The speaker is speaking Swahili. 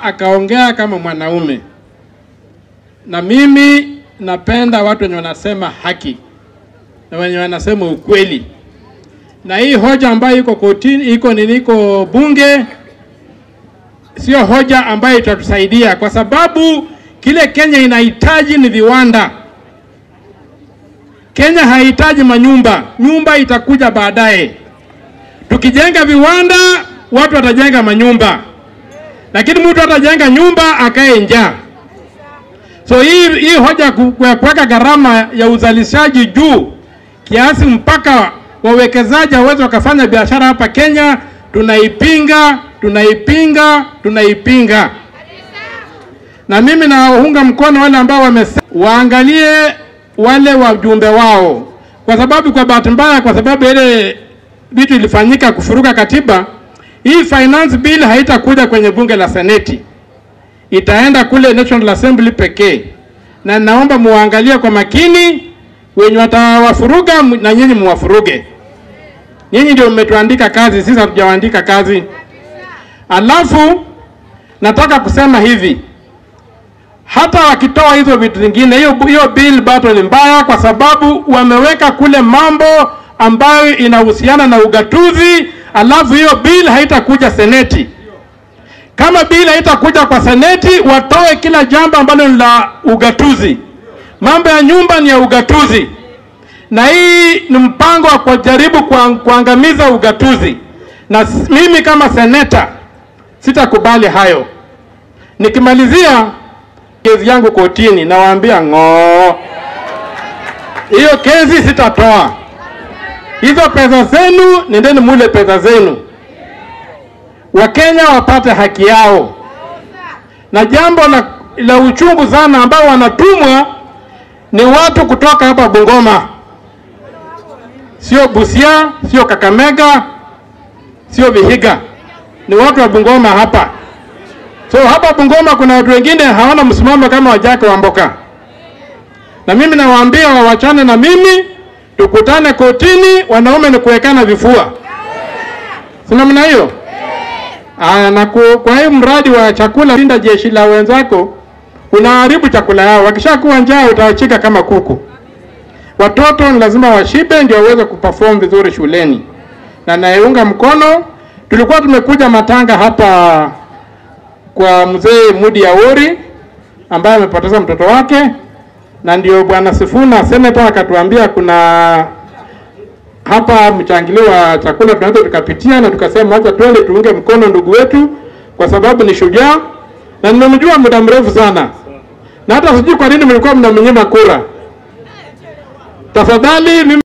akaongea kama mwanaume, na mimi napenda watu wenye wanasema haki na wenye wanasema ukweli, na hii hoja ambayo iko kotini, iko nini, iko bunge, sio hoja ambayo itatusaidia kwa sababu kile Kenya inahitaji ni viwanda. Kenya hahitaji manyumba, nyumba itakuja baadaye. Tukijenga viwanda, watu watajenga manyumba, lakini mtu atajenga nyumba akae njaa. So hii, hii hoja ku- ya kuweka gharama ya uzalishaji juu kiasi mpaka wawekezaji hawezi wakafanya biashara hapa Kenya, tunaipinga, tunaipinga, tunaipinga. Na mimi nawaunga mkono wale ambao wamesema waangalie wale wajumbe wao, kwa sababu kwa bahati mbaya, kwa sababu ile vitu ilifanyika kufuruka katiba, hii finance bill haitakuja kwenye bunge la seneti, itaenda kule National Assembly pekee, na naomba muangalie kwa makini wenye watawafuruga m- na nyinyi muwafuruge. Nyinyi ndio mmetuandika kazi, sisi hatujawaandika kazi. Alafu nataka kusema hivi, hata wakitoa hizo vitu vingine, hiyo hiyo bill bado ni mbaya, kwa sababu wameweka kule mambo ambayo inahusiana na ugatuzi, alafu hiyo bill haitakuja seneti. Kama bill haitakuja kwa seneti, watoe kila jambo ambalo ni la ugatuzi. Mambo ya nyumba ni ya ugatuzi, na hii ni mpango wa kujaribu kuang- kuangamiza ugatuzi, na s- mimi kama seneta sitakubali hayo. Nikimalizia kesi yangu kotini, nawaambia ng'oo, hiyo kesi sitatoa. Hizo pesa zenu, nendeni mule pesa zenu, Wakenya wapate haki yao. Na jambo la, la uchungu sana ambao wanatumwa ni watu kutoka hapa Bungoma, sio Busia, sio Kakamega, sio Vihiga, ni watu wa Bungoma hapa. So hapa Bungoma kuna watu wengine hawana msimamo kama wajake wa Mboka, na mimi nawaambia wawachane na mimi, tukutane kotini. Wanaume ni kuwekana vifua, si namna hiyo? Aya, na ku, kwa hii mradi wa chakula, linda jeshi la wenzako, unaharibu chakula yao. Wakishakuwa njaa, utawachika kama kuku. Watoto ni lazima washibe ndio waweze kuperform vizuri shuleni, na nayeunga mkono. Tulikuwa tumekuja matanga hapa kwa mzee Mudi Awori ambaye amepoteza mtoto wake, na ndio bwana Sifuna seneta akatuambia kuna hapa mchangilio wa chakula tunaweza tukapitia, na tukasema acha twende tuunge mkono ndugu wetu, kwa sababu ni shujaa na nimemjua muda mrefu sana, na hata sijui kwa nini mlikuwa mnamnyima kura. Tafadhali mimi